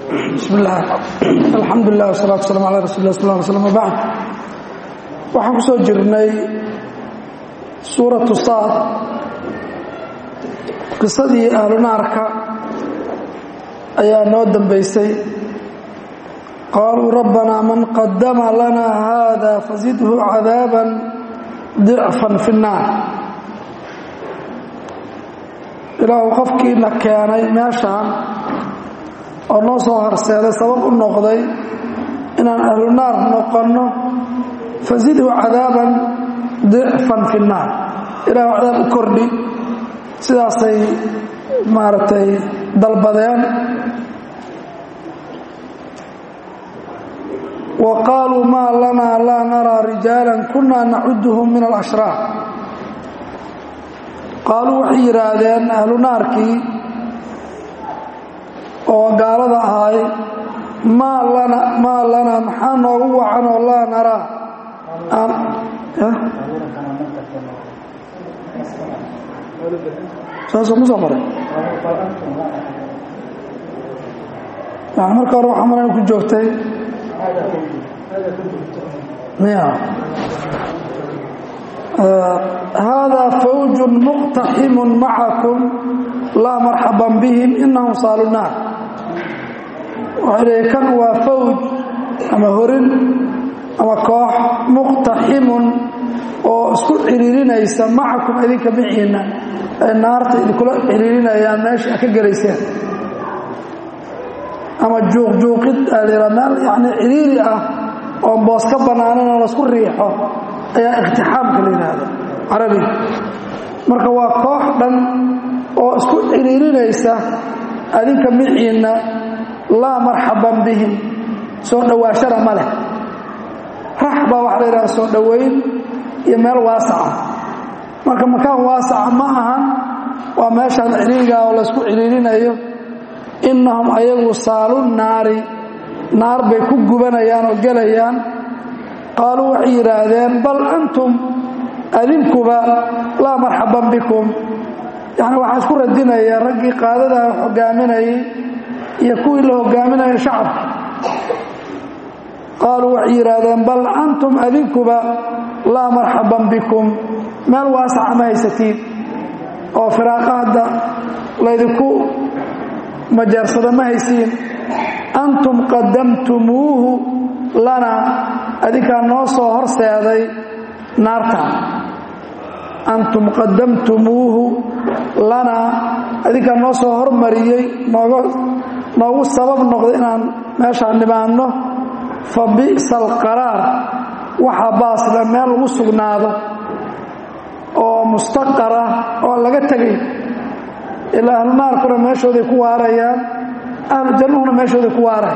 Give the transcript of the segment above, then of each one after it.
bismi illaah alxamdu lilah wasalatu waslaam ala rasul lah sal slm abacd waxaan ku soo jirnay suuratu saad qisadii ahlunaarka ayaa noo dambaysay qaaluu rabbanaa man qadama lana hada fazidhu cadaaban dicfan fi nnaar ilaahu qofkiina keenay meeshaan oo noo soo horseeday sabab u noqday inaan ahlu naar noqonno fazidhu cadaaban dicfan fi nnaar ilahu cadaab u kordhi sidaasay maaragtay dalbadeen wa qaaluu maa lanaa laa naraa rijaala kunaa nacuduhum min alashraar qaaluu waxay yidhaahdeen ahlu naarkii oo gaalada ahay maa lana maa lanaa maxaa noogu wacan oo laa naraa saasuu ku soo qoray yani marka hore waxaa malan ku joogtay ya haadaa fawju muqtaximu macakum laa marxaban bihim inahum saalu naar waxay leeya kan waa fawj ama horin ama koox muqtaximun oo isku ciriirinaysa macakum idinka miciinna ay naarta idinkula ciriirinayaan meesha ka gelayseen ama juuqjuuqid aa meel yani ciriiri ah oo boos ka bannaanan oo laisku riixo ayaa iktixaamka la yidhaahda carabiga marka waa koox dhan oo isku ciriirinaysa adinka miciinna laa marxaban bihim soo dhowaashana ma leh rax baa waxa la yidhahda soo dhowayn iyo meel waasaca marka makaan waasaca ma ahan waa meeshaan ciriirigaa oo laysku ciriirinayo innahum ayagu saalu naari naar bay ku gubanayaan oo gelayaan qaaluu waxay yidhaahdeen bal antum adinkuba laa marxaban bikum yani waxaa isku radinaya raggii qaadadaa hogaaminayay iyo kuwii la hogaaminaya shacabka qaaluu waxay yidhaahdeen bal antum adinkuba laa marxaban bikum meel waasaca ma haysatiin oo firaaqa hadda laydinku majaarsada ma haysiin antum qadamtumuuhu lana adinkaa noo soo horseeday naarta antum qadamtumuuhu lana adinkaa noo soo hormariyey noogu sabab noqday inaan meeshaan nimaanno fa bi'sa alqaraar waxaa baasle meel lagu sugnaado oo mustaqar ah oo laga tegay ilaa ahlu naarkuna meeshooday ku waarayaan ahlu jannuhuna meeshooday ku waaraya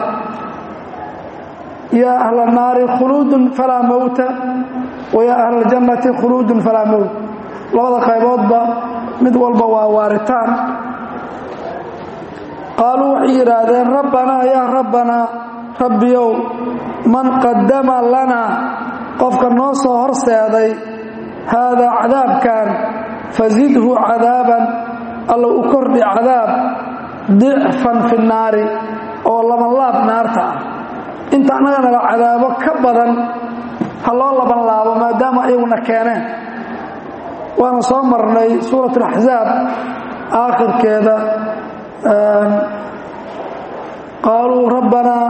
yaa ahla naari khuluudun falaa mowta wa yaa ahla aljannati khuluudun falaa mowt labada qayboodba mid walba waa waaritaan qaaluu waxay yidhaahdeen rabbanaa yaa rabbanaa rabbiyow man qadama lanaa qofka noo soo horseeday haadaa cadaabkan fazidhu cadaaban alla u kordhi cadaab dicfan fi naari oo labanlaab naarta ah inta annaganala cadaabo ka badan ha loo laban laabo maadaama ayaguna keeneen waana soo marnay suurat alaxzaab aakhirkeeda qaaluu rabbanaa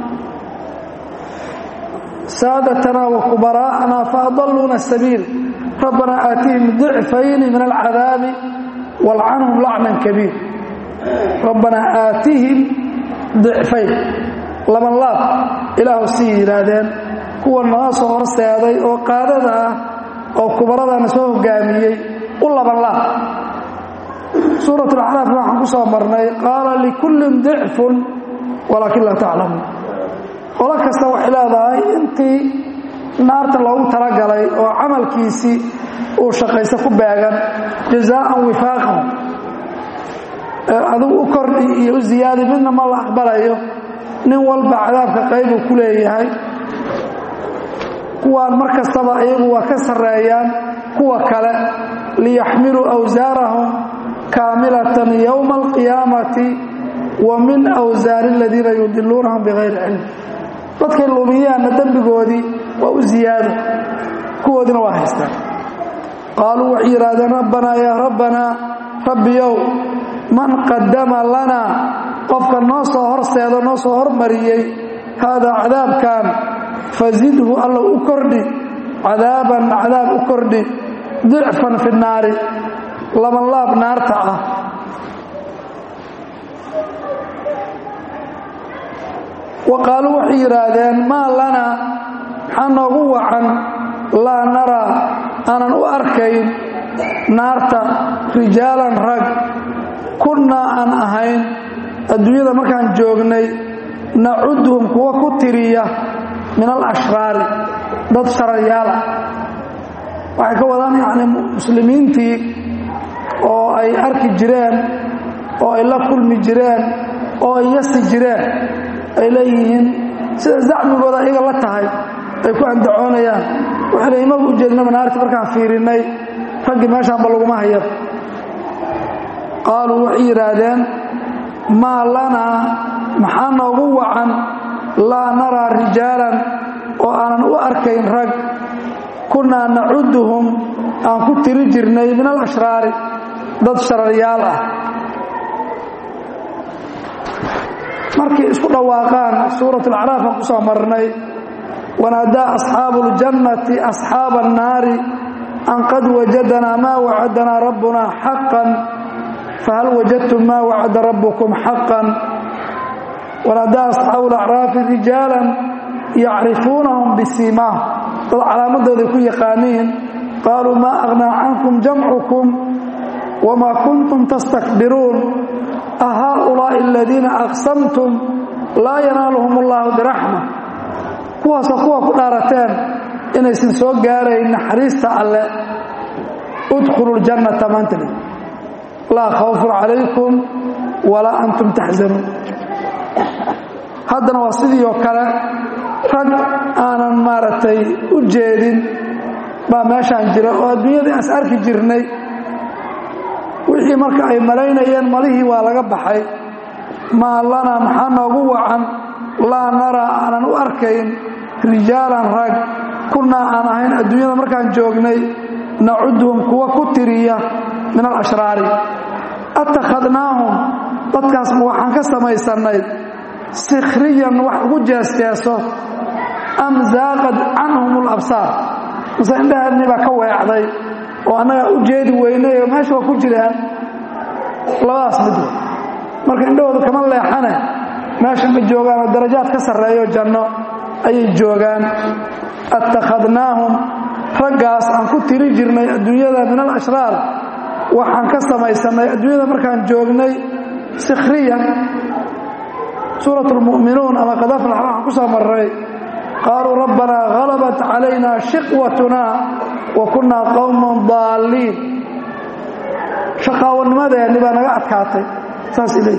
saadatanaa wa kubaraa'anaa faadaluuna asabiil rabbanaa aatihim dicfayni min alcadaabi walcanhum lacnan kabiir rabbanaa aatihim dicfayn laban laab ilaahu sii yidhaahdeen kuwa noo soo horseeday oo qaadada ah oo kubaradana soo hogaamiyey u laban laab suurat alacraaf waxaan ku soo marnay qaala likullin dicfun walaakin laa taclamuun qolo kasta waxay leedahay intii naarta loogu talagalay oo camalkiisii uu shaqaysa ku beegan jazaaan wifaaqan adigu u kordhi iyo u ziyaadi midna ma la aqbalayo nin walba cadaabka qaybuu ku leeyahay kuwaan mar kastaba iyagu waa ka sarreeyaan kuwa kale liyaxmiluu awsaarahum kaamilatan yowma alqiyaamati wa min awsaari aladiina yudiluunahum bikayri cilm dadkay lumiyaanna dembigoodii waa u ziyaado kuwoodina waa haystaan qaaluu waxay yidhaahdeen rabbanaa yaa rabbanaa rabbiyow man qadama lanaa qofka noo soo horseedo noo soo hormariyey haadaa cadaabkan fasidhu allow u kordhi cadaaban cadaab u kordhi dicfan fi naari labanlaab naarta ah wa qaaluu waxay yidhaahdeen maa lanaa maxaa noogu wacan laa naraa aanan u arkayn naarta rijaalan rag kunnaa aan ahayn adduunyada markaan joognay nacuduhum kuwa ku tiriya min alashraari dad sharayaal ah waxay ka wadaan yacni muslimiintii oo ay arki jireen oo ay la kulmi jireen oo ay yasi jireen ay leeyihiin sida zacmigooda iyaga la tahay ay ku andacoonayaan waxay leeyiin magu ujeednaba naarti markaan fiirinnay raggii meeshaanba laguma hayab qaaluu waxay yidhaahdeen maa lanaa maxaa noogu wacan laa naraa rijaalan oo aanan u arkayn rag kunnaa nacuduhum aan ku tiri jirnay min alashraari dad shararyaal ah markay isku dhawaaqaan suurat alacraaf aan ku soo marnay wanaadaa asxaabu اljannati asxaaba annaari an qad wajadanaa maa wacadanaa rabbuna xaqan fahal wajadtum maa wacada rabbukum xaqan wanaadaa asxaabu alacraafi rijaalan yacrifuunahum bisiimaah dad calaamadooday ku yaqaaniin qaaluu maa aghnaa cankum jamcukum wamaa kuntum tastakbiruun ahaaulaa'i aladiina aqsamtum laa yanaaluhum allahu biraxma kuwaasoo kuwa ku dhaarateen inaysan soo gaarayn naxariista alle udkhulu ljannata maantali laa khawfun calaykum walaa antum taxzanuun haddana waa sidii oo kale rag aanan maaragtay u jeedin baa meeshaan jira oo adduunyadii as arki jirnay wixii marka ay malaynayeen malihii waa laga baxay maa lanaa maxaa noogu wacan laa naraa aanan u arkayn rijaalan rag kunnaa aan ahayn adduunyada markaan joognay nacuduhum kuwa ku tiriya min alashraari attakhadnaahum dadkaasma waxaan ka samaysannay sikhriyan wax ugu jeesjeeso am zaaqad canhum alabsaar mase indhaheednii baa ka weecday oo annagaa u jeedi weynay oo meesha waa ku jiraan labadaas mid wey marka indhahooda kama leexane meesha ma joogaan oo darajaad ka sarreeyo janno ayay joogaan attakhadnaahum raggaas aan ku tiri jirnay adduunyada min alashraar waxaan ka samaysannay adduunyada markaan joognay sikhriyan suurat lmu'minuun ama qadaflax waxaan ku soo marray qaaluu rabbanaa halabat calayna shiqwatuna wa kunnaa qowman daalliin shaqaawanimadeenni baa naga adkaatay saas iley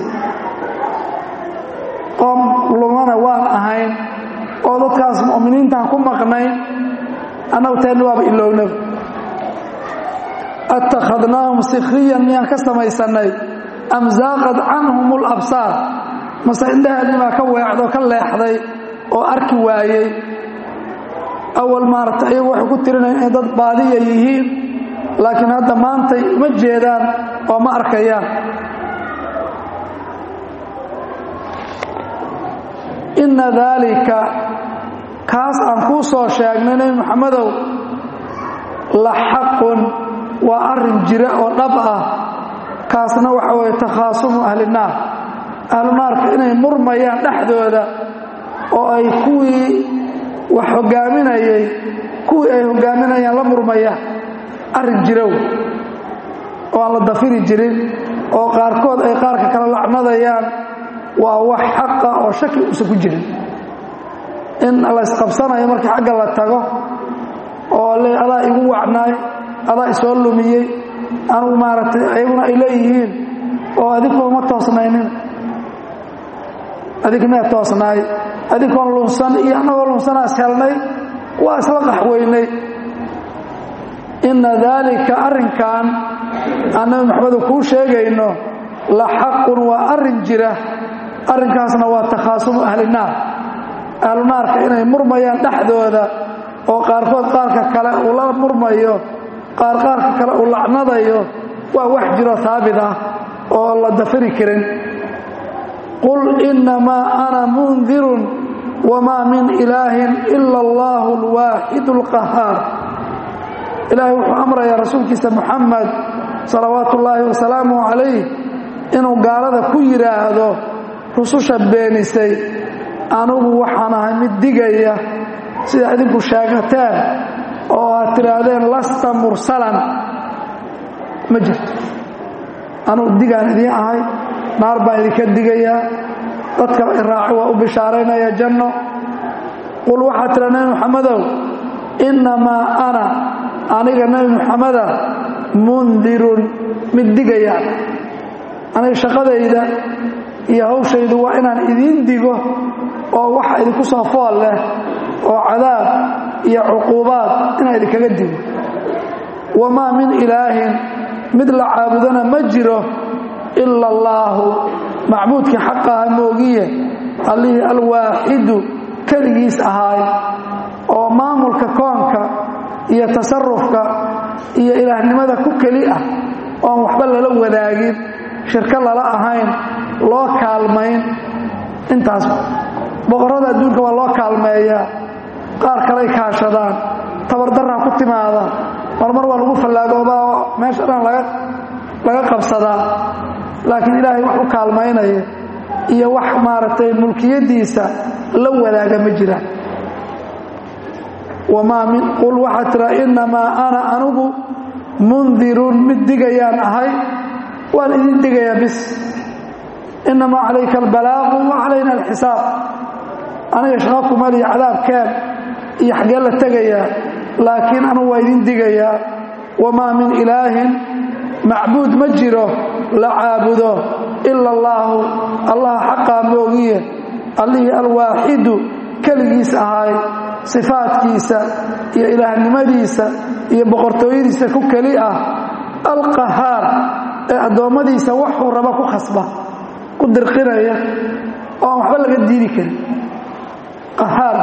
qoom lumana waan ahayn oo dadkaas mu'miniintaan ku maqnayn annagu teenni waaba ilownaba attakhadnaahum sikhriyan miyaan ka samaysannay am zaaqad canhum alabsaar mase indhaheedni baa ka weecdo ka leexday oo arki waayey awal maaragta iyagu waxay ku tirinayn inay dad baadiya yihiin laakiin hadda maantay uma jeedaan oo ma arkayaan inna daalika kaas aan kuu soo sheegnay nebi moxamedow la xaqun waa arrin jira oo dhab ah kaasna waxa weeye takhaasumu ahli naar ahlu naarka inay murmayaan dhexdooda oo ay kuwii wax hogaaminayey kuwii ay hogaaminayaan la murmayaan arrin jirow oo aan la dafiri jirin oo qaarkood ay qaarka kala lacnadayaan waa wax xaqa oo shaki uusan ku jirin in laysqabsanayo markii xagga la tago oo le adaa igu wacnaay adaa isoo lumiyey anugu maaragtay ayaguna ay leeyihiin oo adinku ma toosnaynin adig mee toosnaay adinkoon lunsan iyo annagoo lunsanaas helnay waa isla qaxweynay inna daalika arrinkan aan nabi maxamedu kuu sheegayno la xaqun waa arrin jira arrinkaasna waa takhaasumu ahlinaar ahlunaarka inay murmayaan dhexdooda oo qaarkood qaarka kale uu la murmayo qaar qaarka kale uu lacnadayo waa wax jiro haabit ah oo la dafiri karin qul innamaa ana mundirun wamaa min ilaahin ila allahu alwaaxidu alqahaar ilaahay wuxuu amrayaa rasuulkiisa muxamed salawaatu ullaahi wasalaamu calayh inuu gaalada ku yidhaahdo rususha beenisay anugu waxaan ahay mid digaya sida idinku sheegateen oo aad tidhaahdeen lasta mursalan ma jirto anugu digaan idiin ahay naar baan idinka digayaa dadka iraaci waa u bishaaraynaya janno qul waxaad tidhaa nebi muxamedow innamaa ana aniga nebi muxameda mundirun mid digayaan aniga shaqadayda iyo hawshaydu waa inaan idiin digo oo waxa idinku soo fool leh oo cadaab iyo cuquubaad inaan idinkaga digo wamaa min ilaahin mid la caabudana ma jiro ila allaahu macbuudkii xaqaha moogiye allihii alwaaxidu keligiis ahaay oo maamulka koonka iyo tasarufka iyo ilaahnimada ku keli ah oon waxba lala wadaagin shirko lala ahayn loo kaalmayn intaas boqorrada adduunka waa loo kaalmeeyaa qaar kaley kaashadaan tabardarraa ku timaada marmar waa lagu fallaagoodaa oo meesha dhan laga qabsadaa laakiin ilaahay wax u kaalmaynaya iyo wax maaragtay mulkiyaddiisa la wadaaga ma jiraan wamaa min qul waxaa tira innamaa ana anugu mundirun mid digayaan ahay waan idin digayaa bis innamaa calayka albalaaqu wa calayna alxisaab aniga shaqo kumaliya cadaabkeen iyo xaggee la tegayaa laakiin anugu waa idin digayaa wamaa min ilaahin macbuud ma jiro la caabudo ila allaahu allah xaqaa moogiye allihii alwaaxidu keligiis ahaay sifaadkiisa iyo ilaahnimadiisa iyo boqortooyadiisa ku keli ah alqahaar ee addoommadiisa waxuu raba ku khasba ku dirqinaya oo aan waxba laga diidi karin qahaar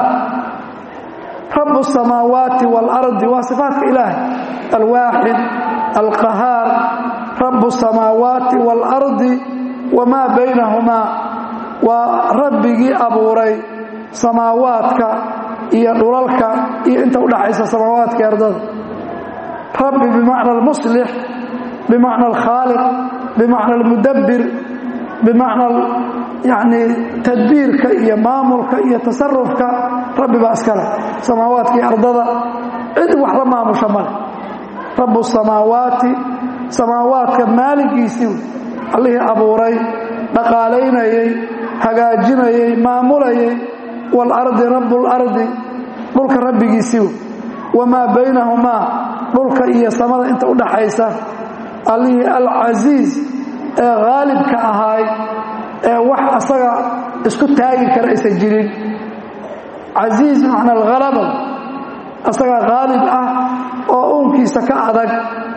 rabu الsamaawaati wاlardi waa sifaatka ilaahay alwaaxid alqahaar rabu الsamaawaati wاlardi wamaa baynahumaa waa rabbigii abuuray samaawaadka iyo dhulalka iyo inta udhaxaysa samaawaadka ardada rabbi bimacna almuslix bimacna alkhaaliq bimacna almudabbir bimacna yani tadbiirka iyo maamulka iyo tasarufka rabbi baa iskale samaawaadka iyo ardada cid wax la maamusha male rabu samaawaati samaawaadka maaligiisii allihii abuuray dhaqaalaynayey hagaajinayey maamulayay waalardi rabu lardi dhulka rabbigiisii wamaa baynahumaa dhulka iyo samada inta u dhaxaysa allihii alcasiiz ee haalibka ahaay ee wax asaga isku taagi kara aysan jirin casiiz bimacna alhalaba asagaa haalib ah oo uunkiisa ka adag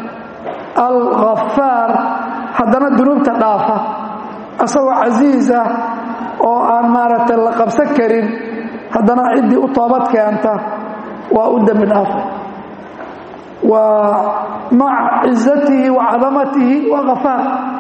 alghafaar haddana dunuubta dhaafa asagoo casiiz ah oo aan maaragtay la qabsan karin haddana ciddii u toobad keenta waa u dembi dhaafa waa maca cizatihi wa cadamatihi waa hafaar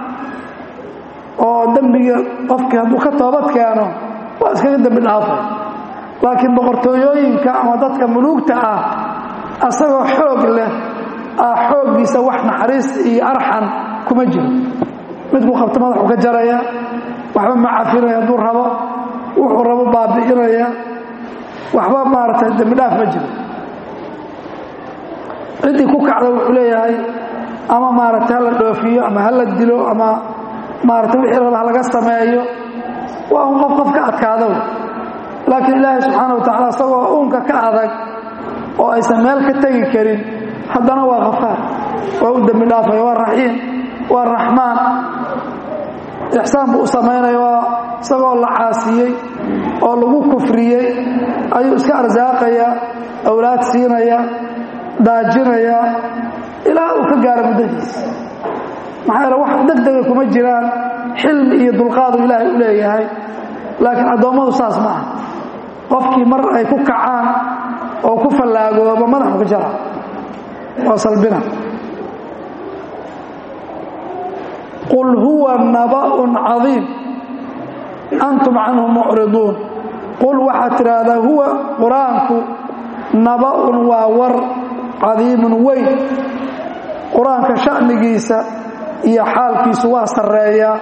oo dembiga qofkii hadduu ka toobad keeno waa iskaga dembi dhaafay laakiin boqortooyooyinka ama dadka muluugta ah asagoo xoog leh ah xooggiisa wax naxariis iyo arxan kuma jiro midkuu qabto madaxuu ka jaraya waxba ma cafinaya hadduu rabo wuxuu rabo baabi'inaya waxba maaragtay dembi dhaaf ma jiro ciddii ku kacda wuxuu leeyahay ama maaragtay hala dhoofiyo ama hala dilo ama maaragtay wixii raba halaga sameeyo waa un qof qof ka adkaado laakiin ilaahay subxaana wa tacala isagoo uunka ka adag oo aysan meel ka tegi karin haddana waa khafaar waa u dembi dhaafaya waa raxiim waa raxmaan ixsaan buu u samaynaya waa isagoo la caasiyey oo lagu kufriyey ayuu iska arsaaqaya awlaad siinaya daajinaya ilaa uu ka gaaro muddadiisa maxaa yeele wax deg dega kuma jiraan xilmi iyo dulqaadu ilaahay u leeyahay laakiin addoommadu saas ma aha qofkii mar ay ku kacaan oo ku fallaagooba madaxu ka jara waa salbina qul huwa naba'un cadiim antum canhu mucriduun qul waxaad tidhaahdaa huwa qur-aanku naba'un waa war cadiimun weyn qur-aanka sha'nigiisa iyo xaalkiisu waa sarreeyaa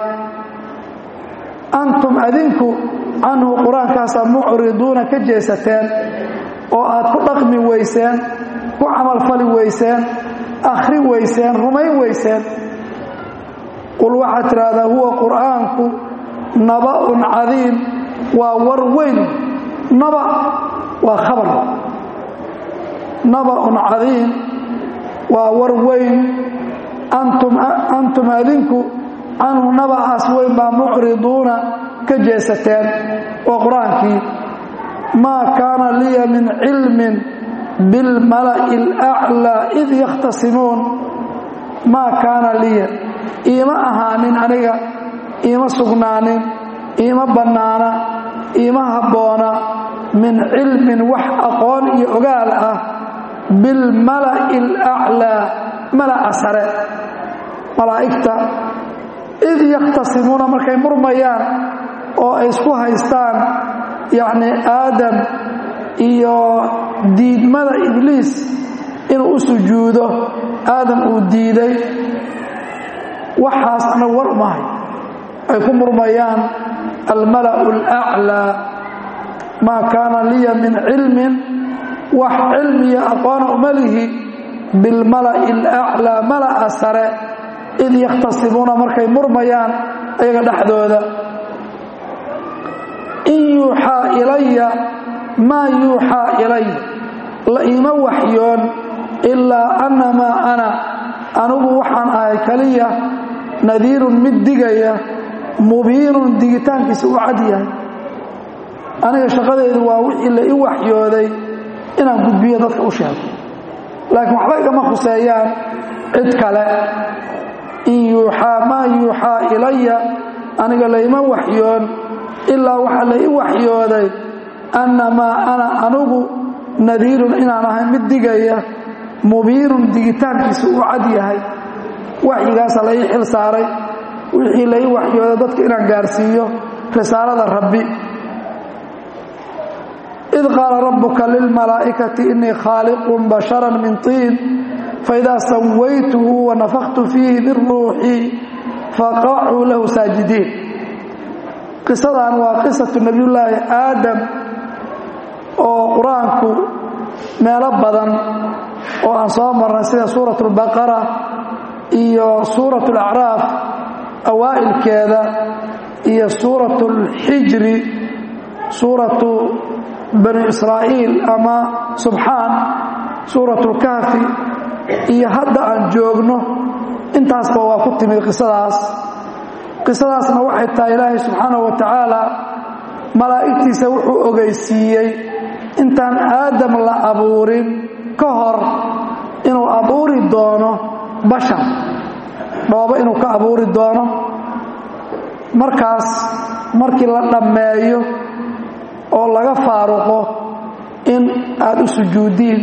antum adinku canhu qur-aankaasaa mucriduuna ka jeesateen oo aad ku dhaqmi weyseen ku camalfali weyseen akhri weyseen rumayn weyseen qul waxaad tidhaahdaa huwa qur'aanku naba'un cadiim waa war weyn naba waa khabar naba'un cadiim waa war weyn antum adinku canhu naba'aas weyn baa mucriduuna ka jeesateen waa qur-aankii maa kaana liya min cilmin bilmala'i alaclaa id yakhtasimuun maa kaana liya iima ahaanin aniga iima sugnaanin iima bannaana iima habboona min cilmin wax aqoon iyo ogaal ah bilmala'i alaclaa mala'a sare malaa'igta id yakhtasimuuna markay murmayaan oo ay isku haystaan yacnii aadam iyo diidmada ibliis inuu u sujuudo aadam uu diiday waxaas anagu war umahay ay ku murmayaan almala'u alaclaa maa kaana liya min cilmin wax cilmiya aqoona uma lihi bilmala'i alaclaa mala'a sare id yakhtasimuuna markay murmayaan ayaga dhexdooda in yuuxaa ilaya maa yuuxaa ilay la iima waxyoon ilaa annamaa ana anigu waxaan ahay kaliya nadiirun mid digaya mubiinun digitaankiisa u cad yahay aniga shaqadeedu waa wixii la i waxyooday inaan gudbiyo dadka u sheego laakiin waxba igama khuseeyaan cid kale in yuuxaa maa yuuxaa ilaya aniga layma waxyoon ilaa waxaa la i waxyooday annamaa ana anigu nadiirun inaan ahay mid digaya mubiinun digitaankiisa uu cad yahay waxyigaasa la ii xil saaray wixii la ii waxyooday dadka inaan gaarsiiyo risaalada rabbi id qaala rabbuka lilmalaa'ikati innii khaaliqun basharan min tiin faidaa sawaytuhu wanafaktu fiihi min ruuxii faqacuu lahu saajidiin qisadan waa qisatu nebiyullaahi aadam oo qur-aanku meelo badan oo aan soo marnay sida suurat اlbaqara iyo suurat اlacraaf awaa'ilkeeda iyo suurat اlxijri suuratu bani israa'iil ama subxaan suurat اlkahfi iyo hadda aan joogno intaasba waa ku timid qisadaas qisadaasna waxay tahay ilaahay subxaanahu wa tacaala malaa'igtiisa wuxuu ogeysiiyey intaan aadam la abuurin ka hor inuu abuuri doono bashar dhoobo inuu ka abuuri doono markaas markii la dhammeeyo oo laga faaruqo in aad u sujuudiin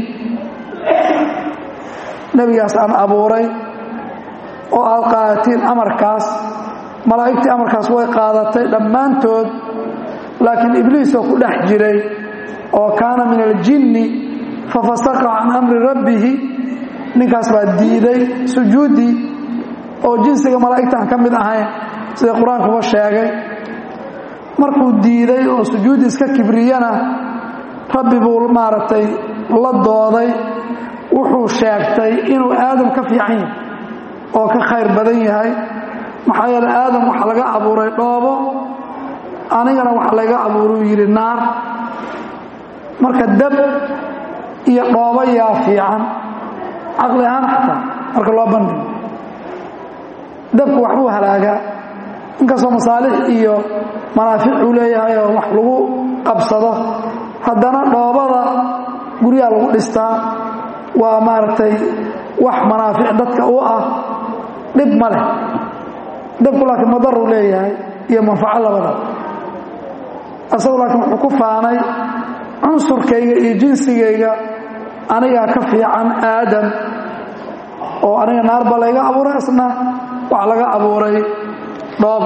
nebigaas aan abuuray oo aad qaadatiin amarkaas malaa'igtii amarkaas way qaadatay dhammaantood laakiin ibliisoo ku dhex jiray oo kaana min aljinni fafasaqa can amri rabbihi ninkaas baa diiday sujuuddii oo jinsiga malaa'igta aan ka mid ahayn sida qur-aankuba sheegay markuu diiday oo sujuuddi iska kibriyana rabbi buu maaragtay la dooday wuxuu sheegtay inuu aadam ka fiican yahay oo ka khayr badan yahay maxaa yeele aadam waxa laga abuuray dhoobo anigana waxa laga abuuruu yidhi naar marka dab iyo dhoobo yaa fiican caqli ahaan xataa marka loo bandhigo dabku waxbuu halaagaa inkastoo masaalix iyo manaafic uu leeyahay oo wax lagu qabsado haddana dhoobada guryaha lagu dhistaa waa maaragtay wax manaafic dadka u ah dhib ma leh dabku laakiin madaruu leeyahay iyo manfaco labada asagu laakiin wuxuu ku faanay cunsurkayga iyo jinsigayga anigaa ka fiican aadam oo aniga naar baa layga abuuray isna wax laga abuuray dhoob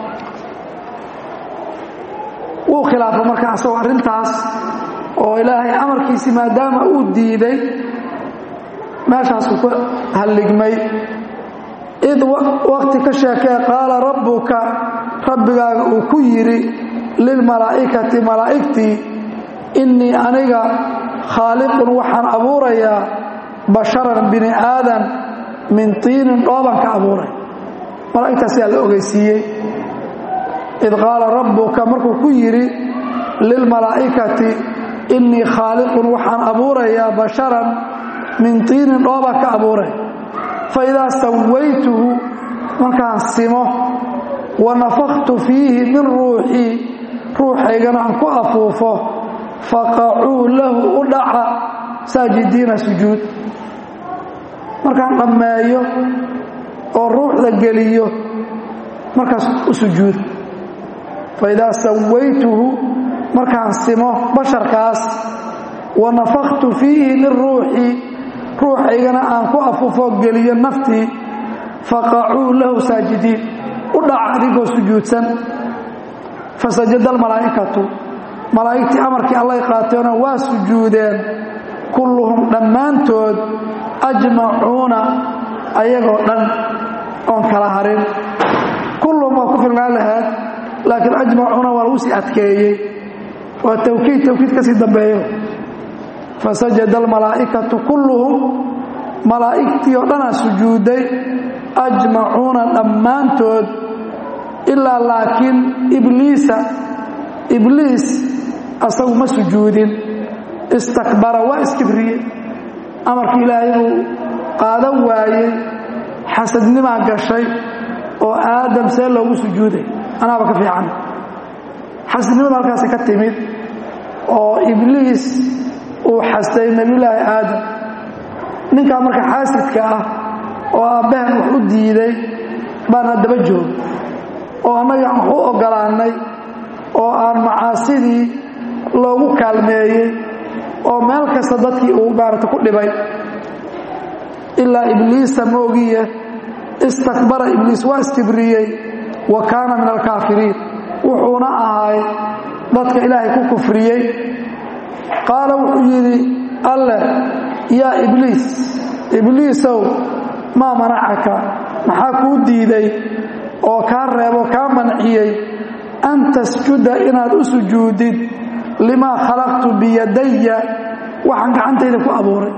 wuu khilaafay marka asagoo arrintaas oo ilaahay amarkiisii maadaama uu diiday meeshaasuu ku halligmay id waqti ka sheekee qaala rabbuka rabbigaaga uu ku yidhi lilmalaa'ikati malaa'igtii innii aniga khaaliqun waxaan abuurayaa basharan bini aadan min tiinin dhooban ka abuuray malaa'igtaas yaa la ogeysiiyey id qaala rabbuka markuu ku yidhi lilmalaa'ikati innii khaaliqun waxaan abuurayaa basharan min tiinin dhooba ka abuuray fa idaa sawaytuhu markaan simo wa nafaktu fiihi min ruuxii ruuxaygana aan ku afuufo faqacuu lahu u dhaca saajidiina sujuud markaan dhammeeyo oo ruuxda geliyo markaas u sujuud faidaa sawaytuhu markaan simo basharkaas wa nafaktu fiihi min ruuxii ruuxaygana aan ku afuufo geliyo naftii faqacuu lahu saajidiin u dhaca adigoo sujuudsan fasajada almalaa'ikatu malaa'igtii amarkii allay qaateena waa sujuudeen kulluhum dhammaantood ajmacuuna ayagoo dhan oon kala harin kulluhum waa ku filnaan lahayd laakiin ajmacuuna waa lagu sii adkeeyey waa tawkiid tawkiid ka sii dambeeyo fasajada almalaa'ikatu kulluhum malaa'igtii oo dhanaa sujuuday ajmacuuna dhammaantood ilaa laakiin ibliisa ibliis asagu ma sujuudin istakbara waa iskibriye amarkii ilaahay uu qaadan waayey xasadnimaa gashay oo aadam see loogu sujuuday anaaba ka fiican xasadnimada halkaasi ka timid oo ibliis uu xastay nebiyulaahi aadam ninkaa marka xaasidka ah oo aabbahan wax u diiday baana daba jooga oo annaga aan wax u oggolaannay oo aan macaasidii loogu kaalmeeyey oo meel kasta dadkii uu maarata ku dhibay ilaa ibliisa moogiye istakbara ibliis waa iskibriyey wa kaana min alkaafiriin wuxuuna ahay dadka ilaahay ku kufriyey qaala wuxuu yidhi alleh yaa ibliis ibliisow maa manacaka maxaa kuu diiday oo kaa reebo kaa manciyey an tasjuda inaad u sujuudid limaa khalaqtu biyadaya waxaan gacantayda ku abuuray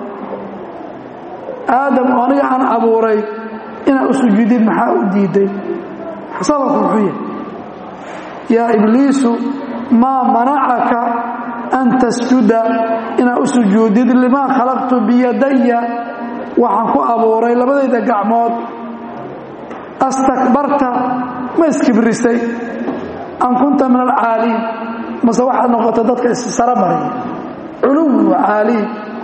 aadam oo aniga aan abuuray inaad u sujuudid maxaa u diiday sababku muxuu yahay yaa ibliisu maa manacaka an tasjuda inaad u sujuudid limaa khalaqtu biyadaya waxaan ku abuuray labadayda gacmood astakbarta ma iskibrisay am kunta min alcaaliin mase waxaad noqotay dadka issaro mariya culuw caaliin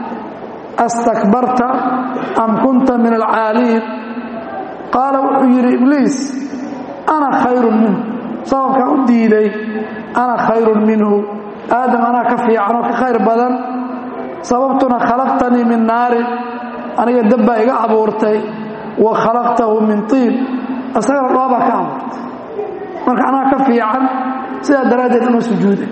astakbarta am kunta min alcaaliin qaala wuxuu yidhi ibliis ana khayrun minhu sababkaan u diiday ana khayrun minhu aadam anaa ka fiican oo ka khayr badan sababtuna khalaqtanii min naarin aniga dabbaa iga abuurtay wa khalaqtahu min tiin isagana dhoobaa ka abuurtay marka anaa ka fiican sidaa daraaddeed uma sujuuday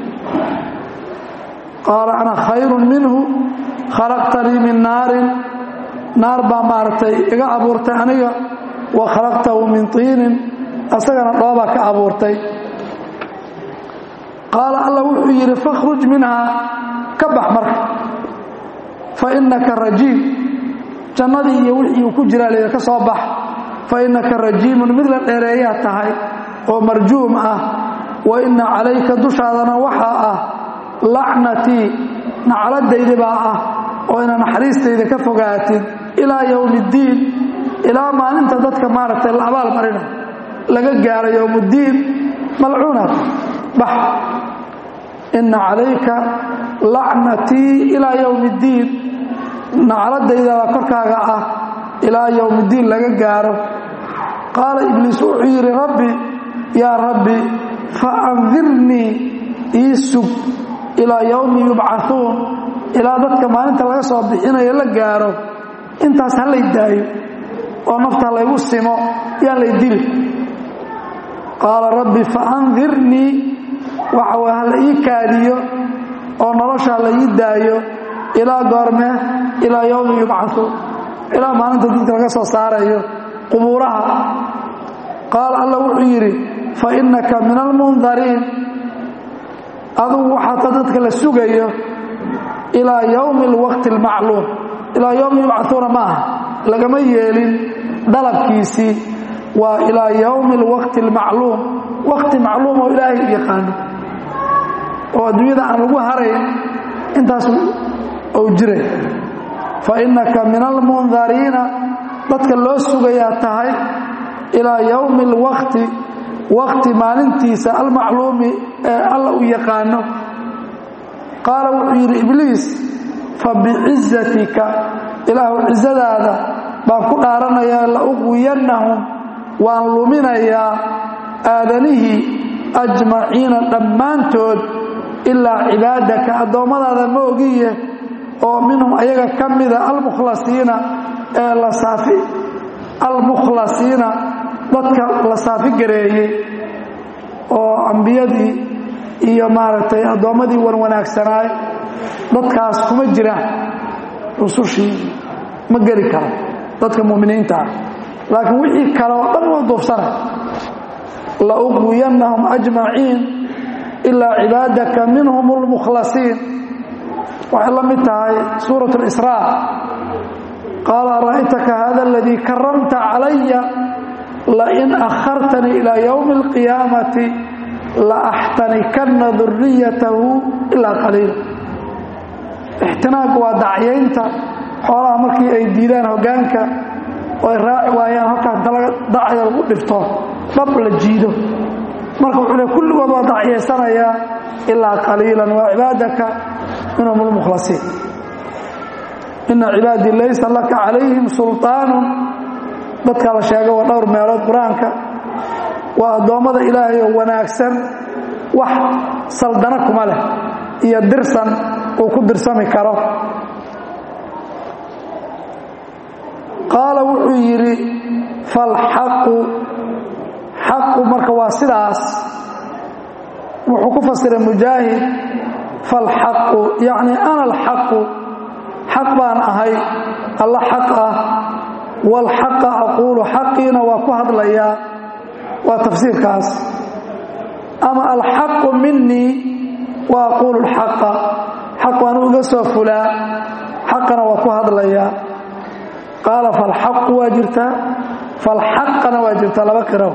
qaala ana khayrun minhu khalaqtanii min naarin naar baa maaragtay iga abuurtay aniga wa khalaqtahu min tiinin isagana dhoobaa ka abuurtay qaala alla wuxuu yidhi fakhruj minhaa ka bax marka fa innaka rajiim jannadii iyo wixii uu ku jiraa layidhi ka soo bax fa innaka rajiimun mid la dheereeyaa tahay oo marjuum ah wa inna calayka dushaadana waxaa ah lacnatii nacladaydi baa ah oo ina naxariistayda ka fogaatid ilaa yowmi iddiin ilaa maalinta dadka maaragtay la abaal marinayo laga gaaro yowmuddiin malcuunat bax inna calayka lacnatii ilaa yowmi iddiin nacladayda baa korkaaga ah ilaa yowmiddiin laga gaaro qaala ibliis wuxuu yidhi rabbi yaa rabbi fa andirnii ii sug ilaa yowmi yubcauun ilaa dadka maalinta laga soo bixinayo la gaaro intaas ha lay daayo oo nafta laygu simo yaan lay dili qaala rabbi fa andirnii waxa way hala ii kaadiyo oo nolosha hala ii daayo ilaa goormee ilaa yowmi yubcauun ilaa maalinta dadka laga soo saarayo qubuuraha qaala alla wuxuu yidhi fa innaka min almundariin adugu waxaata dadka la sugayo ilaa yowmi alwaqti almacluum ilaa yowmi yubcauuna ma aha lagama yeelin dalabkiisii waa ilaa yowmi alwaqti almacluum waqti macluum oo ilaahay yaqaano oo adduunyada aan lagu harayn intaas ou jiray fa innaka min almundariina dadka loo sugayaa tahay ilaa yowmi alwaqti waqti maalintiisa almacluumi ee alla u yaqaano qaala wuxuu yidhi ibliis fa bicizatika ilaahu cizadaada baan ku dhaaranayaa la uqwiyannahum waan luminayaa aadanihii ajmaciina dhammaantood ilaa cibaadaka addoommadaada ma ogiye oo minhum ayaga ka mida almukhlasiina ee la saafi almukhlasiina dadka la saafi gareeyey oo ambiyadii iyo maaragtay addoommadii wan wanaagsanaay dadkaas kuma jira rusushii ma geli karo dadka mu'miniinta ah laakiin wixii kale oo dhan waa duufsanay la uqwiyannahum ajmaciin ilaa cibaadaka minhum almukhlasiin waxay la mid tahay suurat اlisraa qaala ara'aytaka hada aladii karamta calaya lain akhartanii ilaa ywmi اlqiyaamati laaxtanikanna duriyatahu ilaa qaliila ixtinaaqu waa dacyaynta xoolaha markii ay diidaan hoggaanka oo ay raaci waayaan halkaa inta laga dacya lagu dhifto dhab la jiido marka wuxuu le kulligood waa dacyaysanaya ilaa qaliilan waa cibaadaka minhum lmukhlasiin ina cibaadii laysa laka calayhim sulطaanun dadkaa la sheega waa dhowr meelood qur-aanka waa addoommada ilaahay oo wanaagsan wax saldano kuma leh iyo dirsan uu ku dirsami karo qaala wuxuu yidhi falxaqu xaqu marka waa sidaas wuxuu ku fasiray mujaahid falxaqu yacni ana alxaqu xaq baan ahay alla xaq ah walxaqa aquulu xaqiina waa ku hadlayaa waa tafsiirkaas ama alxaqu minii wa aquulu lxaqa xaq waan uga soo fulaa xaqana waa ku hadlayaa qaala falxaqu waa jirtaa falxaqana waa jirtaa laba qiro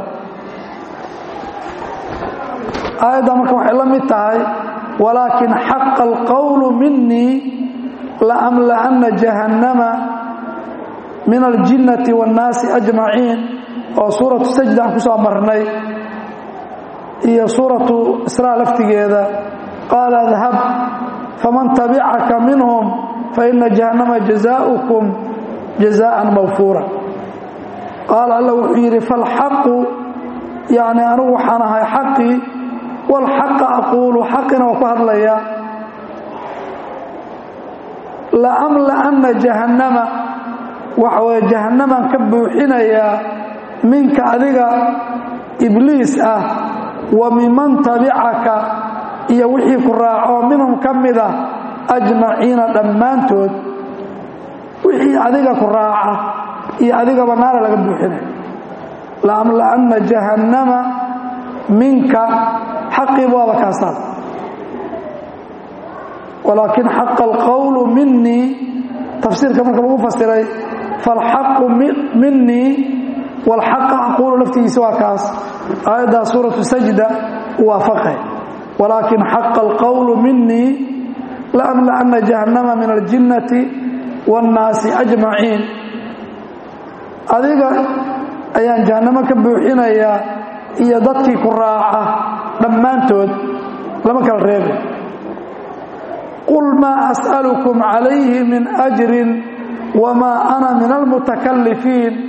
aayadda marka waxay la mid tahay walaakin xaqa alqowlu minii laamla'anna jahannama min aljinnati waannaasi ajmaciin oo suuratu sajda aan ku soo marnay iyo suuratu israa laftigeeda qaala adhab faman tabicaka minhum faina jahannama jazaaukum jazaan mawfuura qaala alla wuxuu yidhi falxaqu yacni anigu waxaan ahay xaqii walxaqa aquulu xaqina waa ku hadlayaa laamla'anna jahannama waxa weye jahannamaan ka buuxinayaa minka adiga ibliis ah wa miman tabicaka iyo wixii ku raaco minhum ka mida ajmaciina dhammaantood wixii adiga ku raaca iyo adigaba naara laga buuxinaya laamla'anna jahannama minka xaqiiba waaba kaasaa walaakin xaqa alqowlu minii tafsiirka marka lagu fasiray falxaqu minii walxaqa aquulu laftigiisa waa kaas aayaddaa suuratu sajda u waafaqay walaakin xaqa alqowlu minii laamla'anna jahannama min aljinnati waannaasi ajmaciin adiga ayaan jahannamo ka buuxinayaa iyo dadkii ku raaca dhammaantood lama kala reebay qul maa as'alukum calayhi min ajrin wamaa ana min almutakalifiin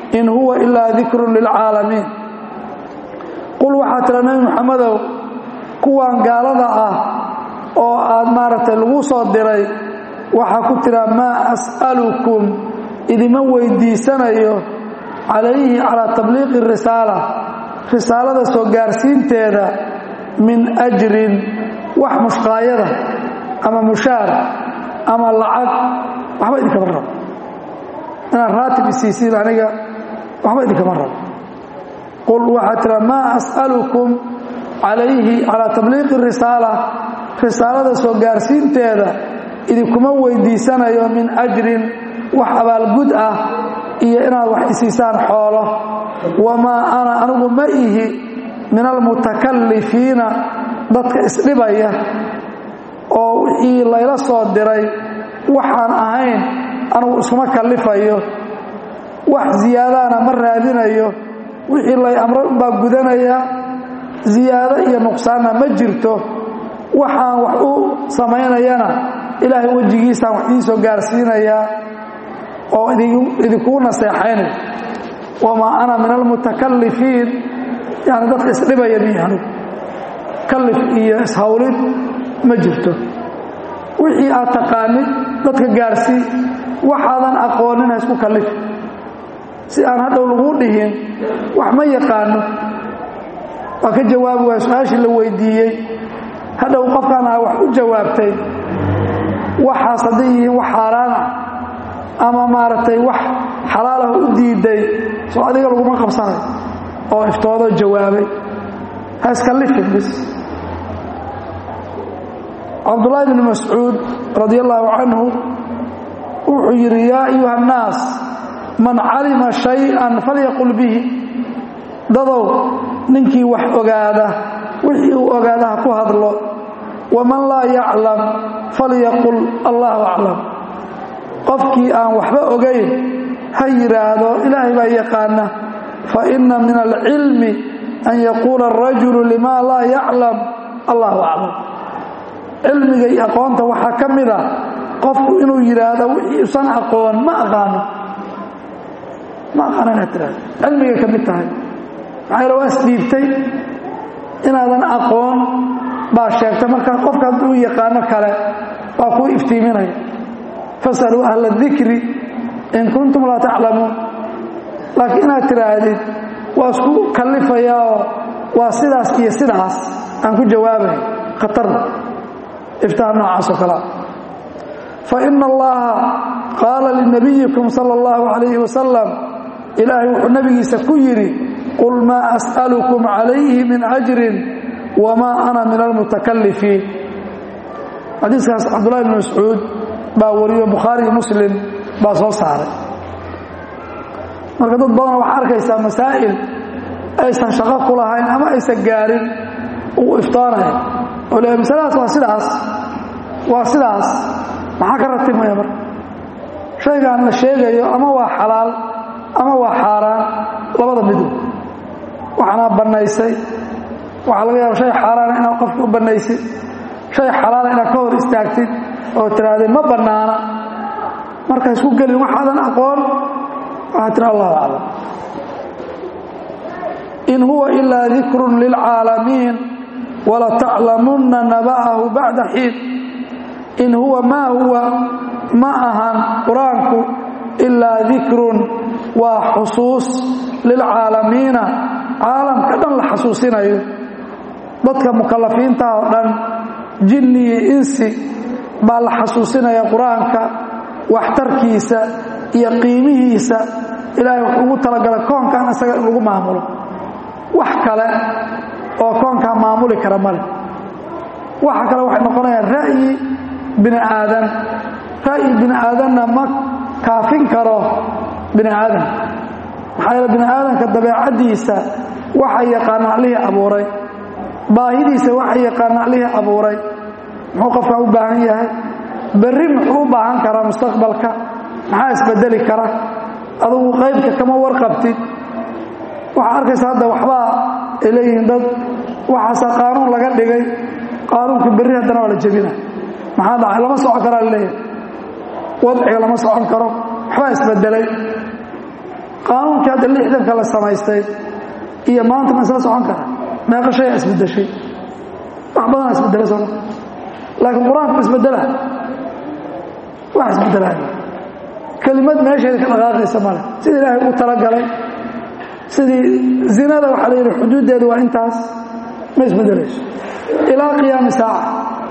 in huwa ilaa dikrun lilcaalamiin qul waxaa tira nebi moxamedow kuwan gaalada ah oo aad maaragtay lagu soo diray waxaa ku tira maa as'alukum idima weydiisanayo calayhi calaa tabliiqi risaala risaalada soo gaarsiinteeda min ajrin wax mushqaayada ama mushaar ama lacag waxba idinkama rabo inaad raatib isiisiin aniga waxba idinkama rabo qul waxaa tira maa as'alukum calayhi calaa tabliiqi risaala risaalada soo gaarsiinteeda idinkuma weydiisanayo min ajrin wax abaalgud ah iyo inaad wax isiisaan xoolo wamaa ana anigu ma ihi min almutakallifiina dadka isdhibaya oo wixii layla soo diray waxaan ahayn anigu iskuma kallifayo wax ziyaadaana ma raadinayo wixii lay amray unbaa gudanaya ziyaado iyo nuqsaanna ma jirto waxaan wax u samaynayana ilaahay wejigiisaan wax idiin soo gaarsiinayaa oo idinkugu naseexaynay wamaa ana min almutakallifiin yani dadka isdhibaya miyi anigu kallif iyo ishawlid ma jirto wixii aad taqaanid dadka gaarsii waxaadan aqoonin ha isku kallif si aan hadhow laguu dhihin wax ma yaqaano waa ka jawaabi waaya su-aashii la weydiiyey hadhow qofkaan aa wax u jawaabtay waxaas hadday yihiin wax xaaraana ama maaragtay wax xalaalah u diiday soo adiga laguma qabsanay oo iftoodo jawaabay ha iskallifin bis cabdullaahi bni mascuud radi allaahu canhu wuxuu yidhi yaa ayuha annaas man calima shay-an falyaqul bihi dadow ninkii wax ogaada wixii uu ogaada ha ku hadlo waman laa yaclam falyaqul allahu aclam qofkii aan waxba ogayn ha yidhaahdo ilaahay baa yaqaana fa inna min alcilmi an yaquula arajulu limaa laa yaclam allahu aclam cilmiga iyo aqoonta waxaa ka mid a qofku inuu yidhaahdo wixii usan aqoon ma aqaano ma aqaano inaad tiraahdo cilmigay ka mid tahay maxaa yale waa isdhiibtay inaadan aqoon baa sheegtay marka qofka hadduu yaqaano kale waa kuu iftiiminaya fasaluu ahla dikri in kuntum laa taclamuun laakiin inaad tidhaahdid waa isku kallifayaa oo waa sidaas iyo sidaas aan ku jawaabay khatarda iftaha noocaas oo kalea fa ina allaha qaala linabiyikum sala allahu calayhi wasalam ilaahay wuxuu nabigiisa ku yidhi qul maa as'alukum calayhi min ajrin wamaa ana min almutakallifiin xadiiskaas cabdullahi bn mascuud baa wariyo bukhaari iyo muslim baa soo saaray marka dad badan waxaa arkaysaa masaa'il aysan shaqo ku lahayn ama aysan gaarin uu iftoonaya oo le masaladaas waa sidaas waa sidaas maxaa ka ratibmaya marka shaygaan la sheegayo ama waa xalaal ama waa xaaraan labada midu waxaanaa bannaysay waxaa laga yaaba shay xaaraana inaad qofka u bannaysid shay xalaala inaad ka hor istaagtid oo tirahdee ma bannaana marka isku gelin waxaadan aqoon waxaad tiri allahu aclam in huwa ilaa dikrun lilcaalamiin walataclamunna naba'ahu bacda xiin in huwa maa huwa ma ahan qur-aanku ilaa dikrun waa xusuus lilcaalamiina caalamka dhan la xasuusinayo dadka mukalafiintaha oo dhan jinni iyo insi baa la xasuusinaya qur-aanka waxtarkiisa iyo qiimihiisa ilaahay wuxuu ugu talagalay koonkan isaga in lagu maamulo wax kale oo koonkaa maamuli kara male waxa kale waxay noqonayaan ra'yi bini aadan ra'yi bini aadanna ma kaafin karo bini aadan maxaa yeele bini aadanka dabeecaddiisa waxa yaqaana allihii abuuray baahidiisa waxa yaqaana allihii abuuray muxuu qofkan u baahan yahay berri muxuu u baahan karaa mustaqbalka maxaa isbedeli kara adugu qaybka kama warqabtid waxaa arkaysa hadda waxbaa ay leeyihiin dad waxaase qaanuun laga dhigay qaanuunka berri haddana waa la jebina maxaa dhacay lama socon karaa laleeyahay wadciga lama socon karo waxbaa isbedelay qaanuunkii hadda lixdanka la samaystay iyo maanta ma isla socon kara meeqa shayaa isbedeshay wax badanaa isbedela soo laakiin qur-aanku ma isbedela wax isbedelaayo kelimad meesheeda ka dhaqaaqaysa male sida ilaahay uu talagalay sidii zinada waxaa la yidhi xuduuddeedu waa intaas ma isbedelayso ilaa qiyaami saaca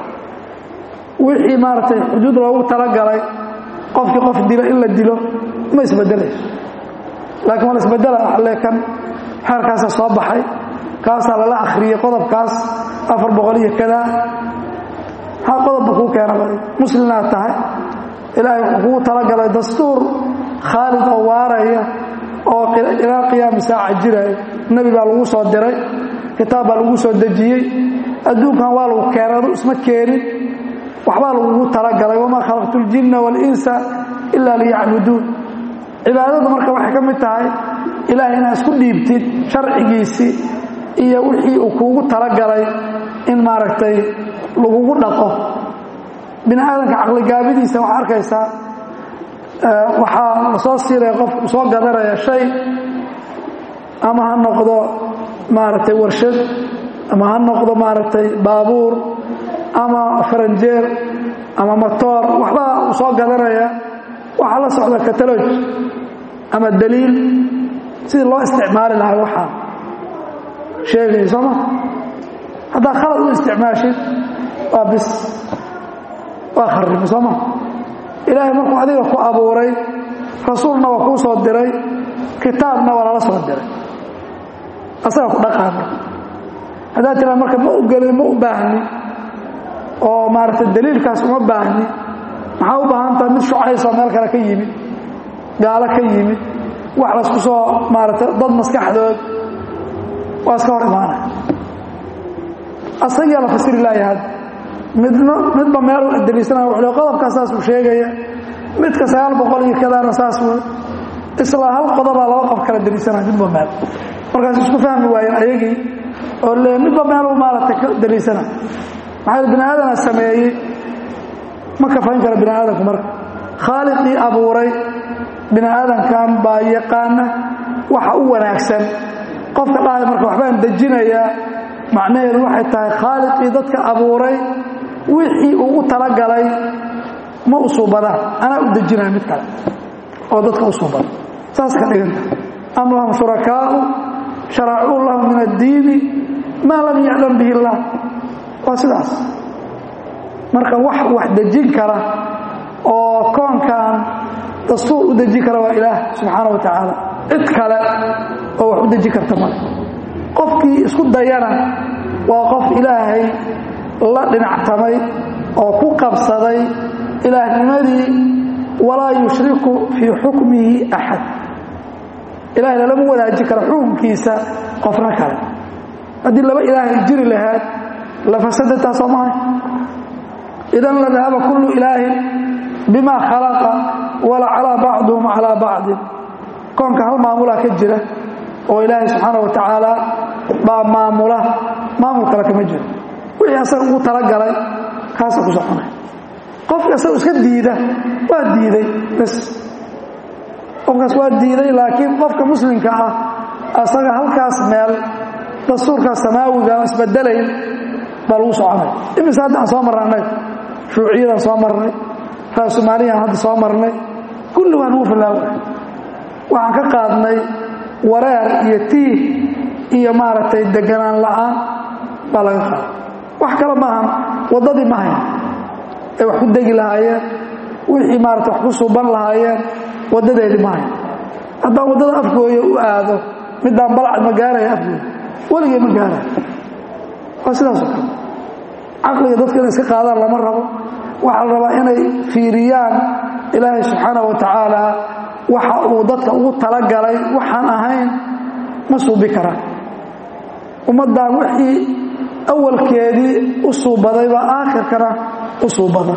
wixii maaragtay xuduud loogu talagalay qofkii qof dilo in la dilo ma isbedelayso laakiin waa la isbedela alle kan xeerkaasa soo baxay kaasaa lala akhriyey qodobkaas afar boqol iyo kadaa maxaa qodobba kuu keena muslimaad tahay ilaahay wuxuu kugu talagalay dastuur khaalid oo waaraya oo ilaa qiyaami saaca jiraya nebi baa lagu soo diray kitaab baa lagu soo dejiyey adduunkan waa lagu keenay adu isma keenin waxbaa lagugu talagalay wamaa khalaqtu ljinna waalinsa ilaa liyacbuduun cibaadadu marka waxay ka mid tahay ilaahay inaad isku dhiibtid sharcigiisii iyo wixii uu kuugu talagalay in maaragtay lagugu dhaqo bini aadamka caqligaabidiisa waxaa arkaysaa waxaa la soo siilaya qof uu soo gadanaya shay ama ha noqdo maaragtay warshad ama ha noqdo maaragtay baabuur ama faranjeer ama motoor waxbaa uu soo gadanaya waxaa la socda kataloj ama daliil sidii loo isticmaali lahaa waxaa sheegaya soo ma haddaa khalad u isticmaashid waa bis waa kharrimi soo ma ilaahay markuu adiga ku abuuray rasuulna waa kuu soo diray kitaabna waa lala soo diray asaga ku dhaqaama haddaad tiraa marka ma ogeli ma u baahni oo maaragtay daliilkaas uma baahni maxaa u baahan taha mid shucaysoo meel kale ka yimid gaalo ka yimid wax laysku soo maaragtay dad maskaxdood waa iska hor imaanaya asagiyaa la fasiri laaya hadda midna midba meel daliisanaya wuxuu le qodobkaa saasuu sheegaya midka sagaal boqol iyo kadaana saas wey isla hal qodobaa laba qof kala daliisanaya midba meel markaas isku fahmi waayeen ayagii oo le midba meeluu maaragtay ka daliisanaya maxaa bini aadana sameeyey ma kafayn kara bini aadamku marka khaaliqii abuuray bini aadamkan baa yaqaana waxa u wanaagsan qofka dhahay marka waxbaan dejinayaa macnaheedu waxay tahay khaaliqii dadka abuuray wixii ugu talagalay ma u suubadaan anaa u dejinaya mid kale oo dadka u suubada saas ka dhiganta am lahum shurakaau sharacuu lahum min addiini maa lam yaclam bihi illaah waa sidaas marka wax wax dejin kara oo koonkan dastuur u dejin kara waa ilaah subxaana wa tacaala cid kale oo wax u dejin karta male qofkii isku dayana waa qof ilaahay la dhinactamay oo ku qabsaday ilaahnimadii walaa yushriku fii xukmihi axad ilahay lalama wadaajin karo xukunkiisa qofna kale haddii laba ilaahay jiri lahaad la fasadataa soo mahay idan la dahaba kullu ilaahin bima khalaqa wala calaa bacduhum calaa bacdin koonka hal maamulaa ka jira oo ilaahay subxaana wa tacaala baa maamula maamul kale kama jiro wixii asaga ugu talagalay kaasa ku soconay qofka asaga iska diida waa diiday bas qofkaas waa diiday laakiin qofka muslimka ah asaga halkaas meel dastuurkaas samaawiga oo isbedelayn baa lagu soconay imise hadda aan soo marnay annaga shuuciyadaan soo marnay raasumaaliyaan hadda soo marnay kulli waa nagu filaaway waxaan ka qaadnay wareer iyo tiih iyo maaragtay deganaan la'aan baa laga qaaday wax kale maahan waddadii ma hayn ay wax ku degi lahaayeen wixii maarata wax ku suuban lahaayeen waddadeedii ma hayn haddaan waddada afgooya u aado midaan balcad ma gaaraya afgooya weligay ma gaaraya waa sidaasoo kale caqliga dadka inay iska qaadaan lama rabo waxaa la rabaa inay fiiriyaan ilaahay subxaanah wa tacaala waxa uu dadka ugu talagalay waxaan ahayn ma suubi karaan ummaddan wixii awalkeedii u suubaday baa aakhirkana u suubada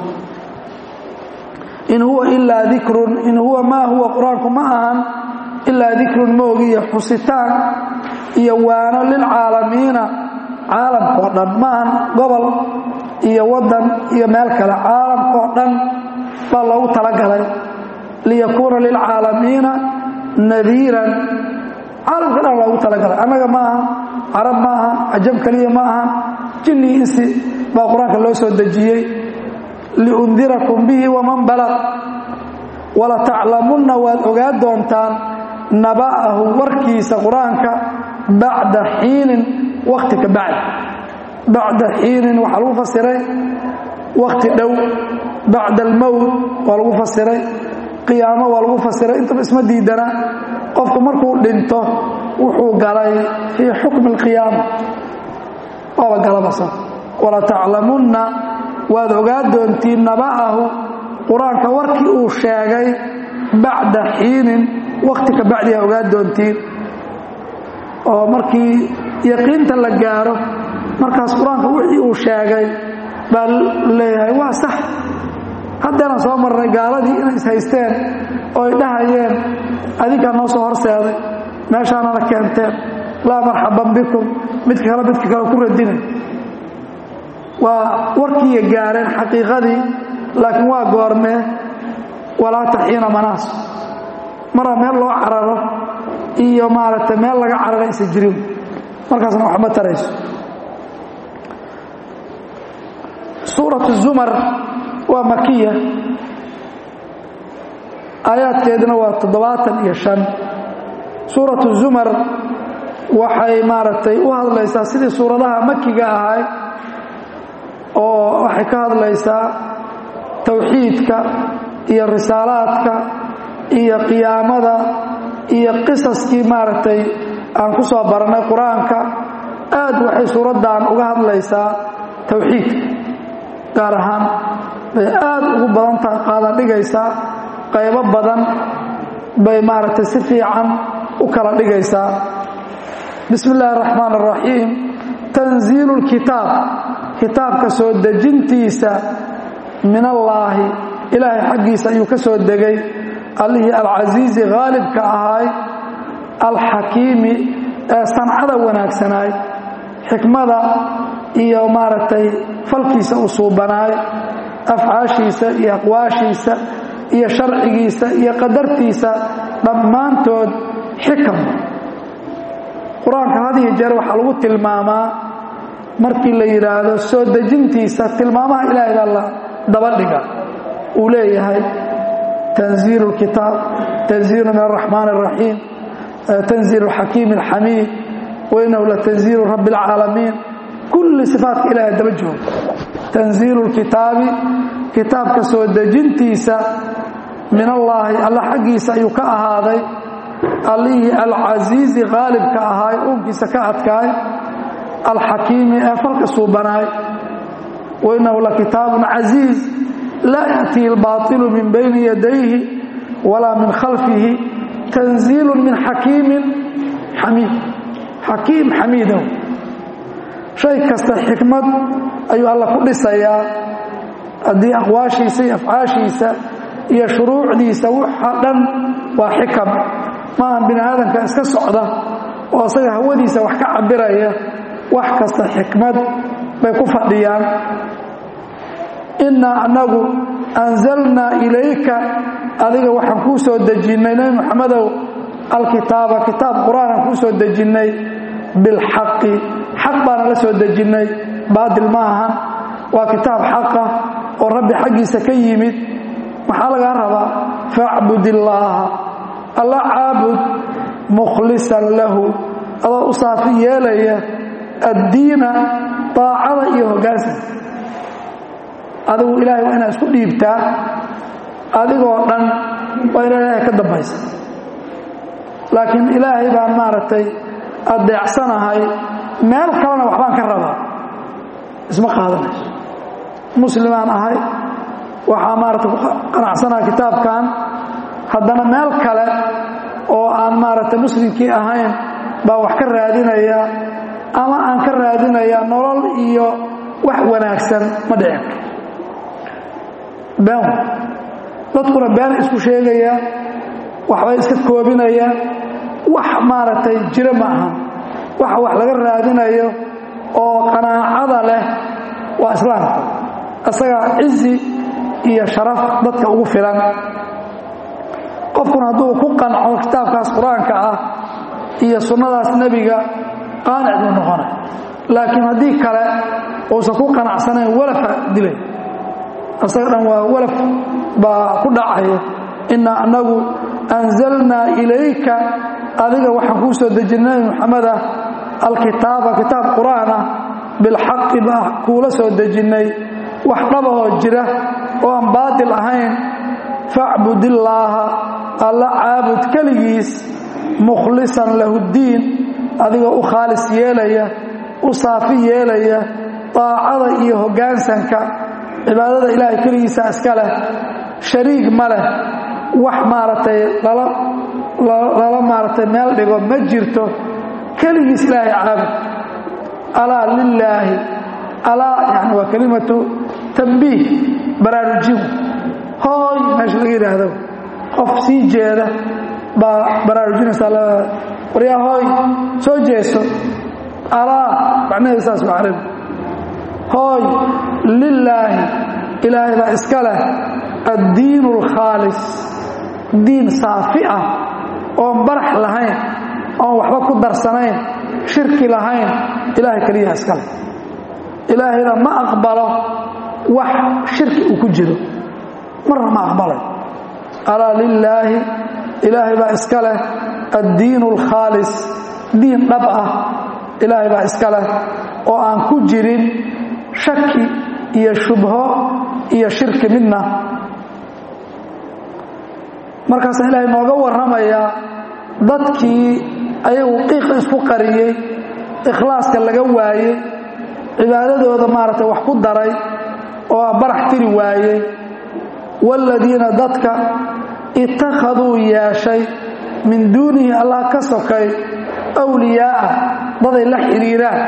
in huwa ilaa dikrun in huwa maa huwa qur-aanku ma ahan ilaa dikrun moogiyo xusitaan iyo waano lilcaalamiina caalamkao dhan ma ahan gobol iyo waddan iyo meel kale caalamkao dhan baa loogu talagalay liyakuuna lilcaalamiina nadiiran caalamka dhan loogu talagalay annaga ma aha carab ma aha cajab keliya ma aha jinni insi baa qur-aanka loo soo dejiyey liundirakum bihi waman balaq wala taclamunna waad ogaa doontaan naba'ahu warkiisa qur-aanka bacda xiinin wakti ka bacdi bacda xiinin waxaa lagu fasiray wakti dhow bacda almowt waa lagu fasiray qiyaamo waa lagu fasiray intaba isma diidana qofku markuu dhinto wuxuu galay fii xukmi alqiyaama waaba galabasa wala taclamunna waad ogaa doontiin naba'ahu qur-aanka warkii uu sheegay bacda xiinin wakti ka bacdiyaa ogaa doontiin oo markii yaqiinta la gaaro markaas qur-aanka wixii uu sheegay baa leeyahay waa sax haddeenaan soo marnay gaaladii inay ishaysteen oo ay dhahayeen adinkaa noo soo horseeday meeshaanana keenteen laa marxaban bikum midka kale midka kale ku radinay waa warkiiya gaareen xaqiiqadii laakiin waa goormee walaa taxiina manaas maraa meel loo cararo iyo maaragtay meel laga carara isa jirin markaasna waxma tarayso suuratu zumar waa makiya aayaadkeeduna waa toddobaatan iyo shan suuratu zumar waxay maaragtay u hadlaysaa sidii suuradaha makiga ahay oo waxay ka hadlaysaa towxiidka iyo risaalaadka iyo qiyaamada iyo qisaskii maaragtay aan ku soo barannay qur-aanka aad waxay suuraddan uga hadlaysaa towxiidka gaar ahaan bay aad ugu badan tahay qaadan dhigaysaa qaybo badan bay maaragtay si fiican u kala dhigaysaa bismi illaahi araxmaan araxiim tanziilu lkitaab kitaabka soo dejintiisa min allaahi ilaahay xaggiisa ayuu ka soo degay allihii alcasiizi haalibka ahaay alxakiimi ee sancada wanaagsanaay xikmada iyo maaragtay falkiisa u suubanaay afcaashiisa iyo aqwaashiisa iyo sharcigiisa iyo qadartiisa dhammaantood xikam qur-aanka had iyo jeer waxaa lagu tilmaamaa markii la yidhaahdo soo dejintiisa tilmaamaha ilaahay baa la dabadhiga uu leeyahay tanziilu lkitaab tanziilu min araxmaan araxiim tanziilu xakiimi alxamiid wainahu latanziilu rabbi alcaalamiin kulli sifaatka ilahay daba jooga tanziilu lkitaabi kitaabka soo dejintiisa min allaahi alla xaggiisa ayuu ka ahaaday allihii alcasiizi qaalibka ahaay uunkiisa ka adkaay alxakiimi ee falka suubanaay wainahu lakitaabun casiiz laa yaأtihi اlbaطilu min bayni yadayhi walaa min khalfihi tanziilu min xakiimin xamiid xakiim xamiidow shay kasta xikmad ayuu alla ku dhisayaa haddii aqwaashiisa iyo afcaashiisa iyo shuruucdiisa waxa dhan waa xikam maaha bini aadamka iska socda oo asaga hawadiisa wax ka cabiraya wax kasta xikmad bay ku fadhiyaan innaa annagu anzalnaa ilayka adiga waxaan kuu soo dejinnay nebi moxamedow alkitaaba kitaab qur-aanaan kuu soo dejinnay bilxaqi xaq baana la soo dejinnay baatil ma ahan waa kitaab xaqa oo rabbi xaggiisa ka yimid maxaa lagaa rabaa facbud illaaha alla caabud mukhlisan lahu adoo u saafi yeelaya addiina daacada iyo hoggaansanka adigu ilaahay waa inaad isku dhiibtaa adigoo dhan waa ina ilaahay ka dambaysa laakiin ilaahay baan maaragtay adeecsanahay meel kalena waxbaan ka rabaa isma qaadanayso muslimaan ahay waxaa maaragtay ku qanacsanaha kitaabkan haddana meel kale oo aan maaragtay muslimkii ahayn baa wax ka raadinaya ama aan ka raadinaya nolol iyo wax wanaagsan ma dhicin been dadkuna been isku sheegaya waxbay iska koobinaya wax maaragtay jiro ma aha waxa wax laga raadinayo oo qanaacada leh waa islaamka isagaa cizi iyo sharaf dadka ugu filan qofkuna hadduu ku qanco kitaabkaas qur-aanka ah iyo sunnadaas nebiga qaanic buu noqonay laakiin haddii kale uusan ku qanacsanayn walafa dilay asaga dhan waa walaf baa ku dhacaya innaa annagu anzalnaa ilayka adiga waxaan kuu soo dejinay nabi maxamed ah alkitaaba kitaab qur-aan ah bilxaqi baa kuula soo dejinnay wax dhabahoo jira oo aan baatil ahayn facbudillaaha alla caabud keligiis mukhlisan lahu ddiin adigoo u khaalis yeelaya u saafi yeelaya daacada iyo hoggaansanka cibaadada ilaahay keligiisa iska leh shariig ma leh wax maaragtay lala maaragtay meel dhigo ma jirto keligiis ilaahay caabud alaa lilaahi alaa yani waa kelimatu tambiih baraarujin hooy meesha laga yidhaahdo qof sii jeeda baa baraarujinaysaa waryaa hooy soo jeeso alaa macnaheedu saas waa carabi hooy lilaahi ilaahay baa iska leh addiinu alkhaalis diin saafi ah oon barax lahayn oon waxba ku darsanayn shirki lahayn ilaahay keliyaha iska leh ilaahayna ma aqbalo wax shirki uu ku jiro marna ma aqbalay alaa lilaahi ilaahay baa iska leh addiinu alkhaalis diin dhab ah ilaahay baa iska leh oo aan ku jirin shaki iyo shubho iyo shirki midna markaasaa ilaahay nooga warramayaa dadkii ayagu qiiqa isku qariyey ikhlaaska laga waayey cibaadadooda maaragtay wax ku daray oo a barax tiri waayey waaladiina dadka ittakhaduu yeeshay min duunihi allah ka sokay awliyaa'a daday la xidhiiraan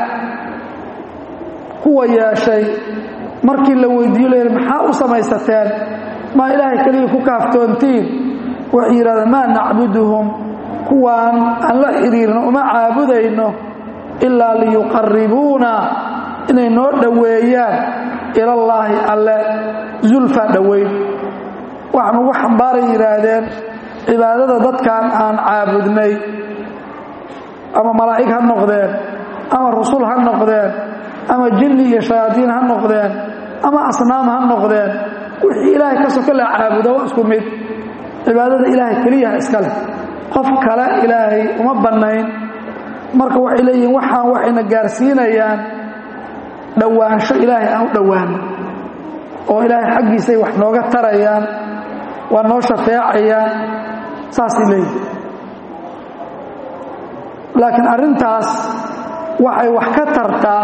kuwa yeeshay markii la weydiiyo layidhi maxaa u samaysateen maa ilaahay keliya ku kaaftoontiin waxay yidhahdeen maa nacbuduhum kuwaan aan la xidhiirno uma caabudayno ilaa liyuqaribuuna inay noo dhoweeyaan ilallaahi alle zulfa dhoweyn waxaan ugu xambaaray yidhaahdeen cibaadada dadkan aan caabudnay ama malaa'ig ha noqdeen ama rusul ha noqdeen ama jinni iyo shayaadiin ha noqdeen ama asnaam ha noqdeen wixii ilaahay ka soka la caabudo waa isku mid cibaadada ilaahay keliyaha iska leh qof kale ilaahay uma bannayn marka waxay leeyihiin waxaan waxayna gaarsiinayaan dhowaansho ilaahay aan u dhowaano oo ilaahay xaggiisay wax nooga tarayaan waa noo shafeecayaan saasay leeyihin laakiin arrintaas waxay wax ka tartaa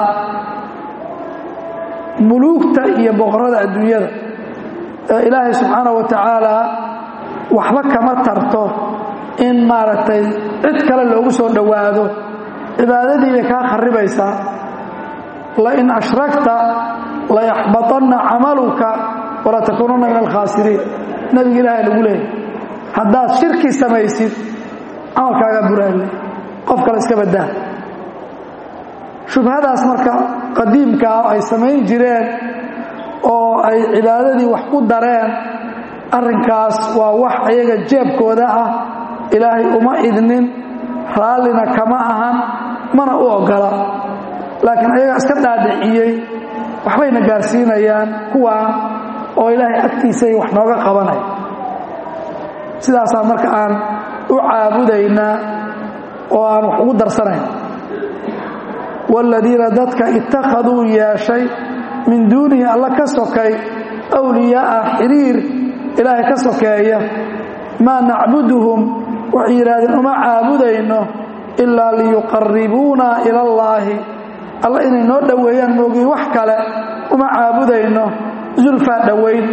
muluugta iyo boqorada adduunyada ee ilaahay subxaana wa tacaala waxba kama tarto in maaragtay cid kale loogu soo dhowaado cibaadadii bay kaa kharibaysaa lain ashrakta layaxbaطanna camaluka walatakuunanna min alkhaasiriin nabiga ilaahay lagu leeyahy haddaad shirki samaysid camalkaagaa buraale qof kale iska badaa shubhadaas marka qadiimkaa ay samayn jireen oo ay cibaadadii wax ku dareen arrinkaas waa wax ayaga jeebkooda ah ilaahay uma idnin raallina kama ahan mana u oggola laakiin ayagaa iska dhaadhiciyey waxbayna gaarsiinayaan kuwaan oo ilaahay agtiisay wax nooga qabanay sidaasaa marka aan u caabudaynaa oo aan wax ugu darsanayn waaladiina dadka ittakhaduu yeeshay min duunihi alla ka sokay awliyaa'a xiriir ilaahay ka sokeeya maa nacbuduhum waxay yidhahdeen uma caabudayno ilaa liyuqaribuuna ila allaahi alla inay noo dhoweeyaan moogiin wax kale uma caabudayno zulfaa dhowayn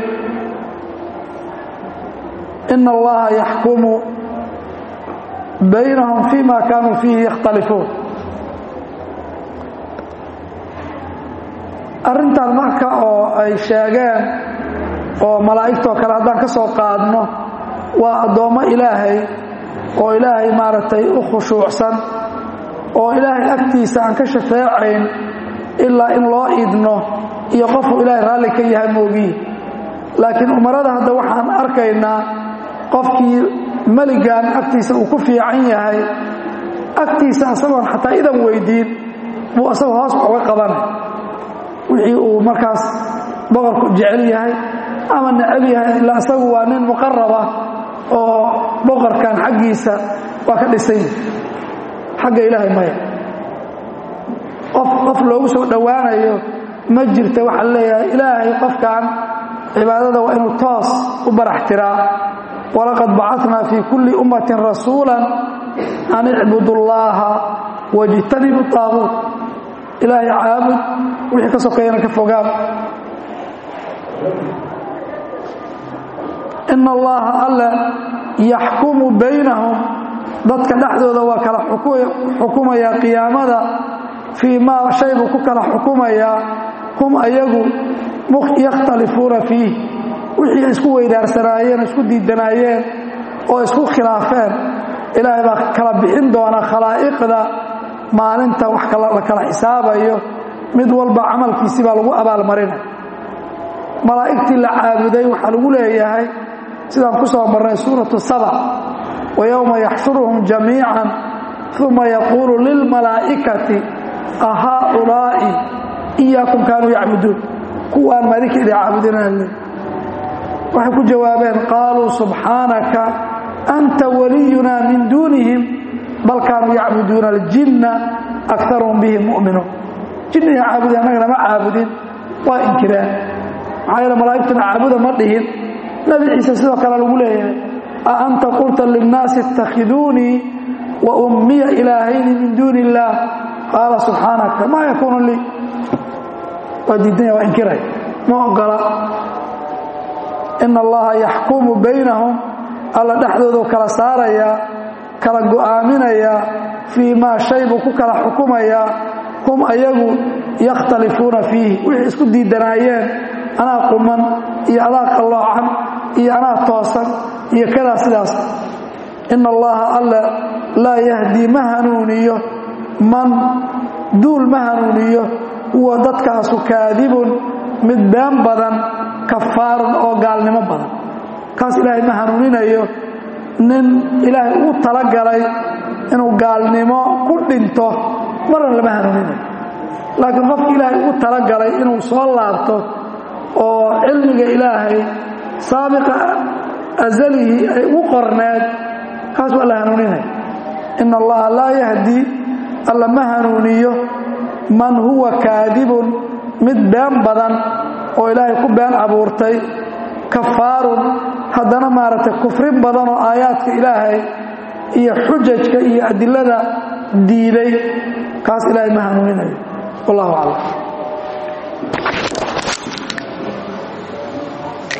ina allaha yaxkumu baynahum fii ma kaanuu fiihi yakhtalifuun arrintan marka oo ay sheegeen oo malaa'igtoo kale haddaan ka soo qaadno waa addoommo ilaahay oo ilaahay maaragtay u khushuucsan oo ilaahay agtiisa aan ka shafeecayn ilaa in loo idno iyo qofuu ilaahay raalli ka yahay moogiyi laakiin umarada hadda waxaan arkaynaa qofkii meligan agtiisa uu ku fiican yahay agtiisa asagoon xataa idan weydiin buu asagoo hoos uga qabanay wixii uu markaas boqorku jecel yahay ama necab yahay ila asagu waa nin muqaraba oo boqorkan xaggiisa waa ka dhisan yahay xagga ilaahay maya qof qof loogu soo dhowaanayo ma jirta waxaa leeyahay ilaahay qofkan cibaadada waa inuu toos u barax tiraa walaqad bacatnaa fii kulli ummatin rasuula an icbudu llaaha wajtanibu taabuut ilaahay caabud wixii ka sokeeyana ka fogaan ina allaha alla yaxkumu baynahum dadka dhexdooda waa kala xukumayaa qiyaamada fii maa shay buu ku kala xukumayaa hum ayagu yakhtalifuuna fiih wixii isku weydaarsanaayeen isku diidanaayeen oo isku khilaafeen ilaahay baa kala bixin doona khalaa'iqda maalinta wax la kala xisaabayo mid walba camalkiisii baa lagu abaalmarinay malaa'igtii la caabuday waxaa lagu leeyahay sidaan ku soo marnay suuratu saba wa yowma yaxshuruhum jamiican uma yaquulu lilmalaa'ikati a haaulaa'i iyaakum kaanuu yacbuduun kuwaan madinka idin caabudinale waxay ku jawaabeen qaaluu subxaanaka anta waliyunaa min duunihim bal kaanuu yacbuduuna aljinna akaruhum bihim mu'minuun jinniga caabudi annagana ma caabudin waa inkireen maxaa yeele malaa'igtuna caabuda ma dhihin nebi ciise sidoo kale lagu leeyahay a anta qulta linnaasi ittakhiduunii wa ummiya ilaahayni min duuni illaah qaala subxaanaka maa yakuunu lii waa diidanya waa inkiray ma ogola ina allaha yaxkumu baynahum alla dhexdoodu kala saarayaa kala go'aaminayaa fii maa shay buu ku kala xukumayaa hum ayagu yakhtalifuuna fiihi wixii isku diidanaayeen anaa quman iyo adaa qalloocan iyo anaa toosan iyo kadaa sidaas ina allaha alla laa yahdii ma hanuuniyo man duul ma hanuuniyo huwa dadkaasu kaadibun mid been badan kafaarun oo gaalnimo badan kaas ilaahay ma hanuuninayo nin ilaahay uu talagalay inuu gaalnimo ku dhinto marna lama hanuuninayo laakiin qofki ilaahay uu talagalay inuu soo laabto oo cilmiga ilaahay saabiqa azalihii ay ugu qorneed kaas waa la hanuuninaya ina allaha laa yahdii alla ma hanuuniyo man huwa kaadibun mid been badan oo ilaahay ku been abuurtay kafaarun haddana maaragtay kufrin badan oo aayaadka ilaahay iyo xujajka iyo adilada diiday kaas ilaahay ma hanuuninayo wallahu aclam